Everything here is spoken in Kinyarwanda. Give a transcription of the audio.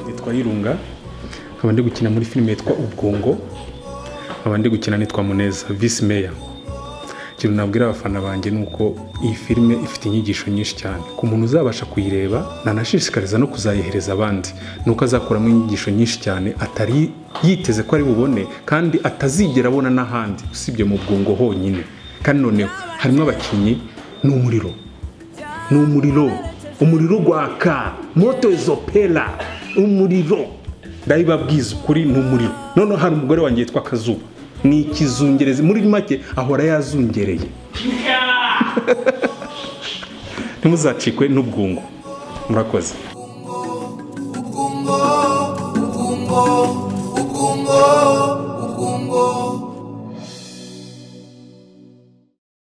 yitwa Irunga nkaba ndi gukina muri filime yitwa Ubwongo nkaba ndi gukina nitwa Muneza Vice Mayor ikintu nabwira abafana banjye ni uko iyi filime ifite inyigisho nyinshi cyane ku muntu uzabasha kuyireba nanashishikariza no kuzayihereza abandi ni uko azakuramo inyigisho nyinshi cyane atari yiteze ko ari bubone kandi atazigera abona n'ahandi usibye mu bwongo honyine kandi noneho harimo abakinnyi n'umuriro ni umuriro umuriro gwaka moto izopera umuriro ndabibabwiza ukuri ni umuriro noneho hari umugore wanjye yitwa kazuba ni ikizungerezi muri make ahora yazungereye ntimuzacikwe n'ubwungu murakoze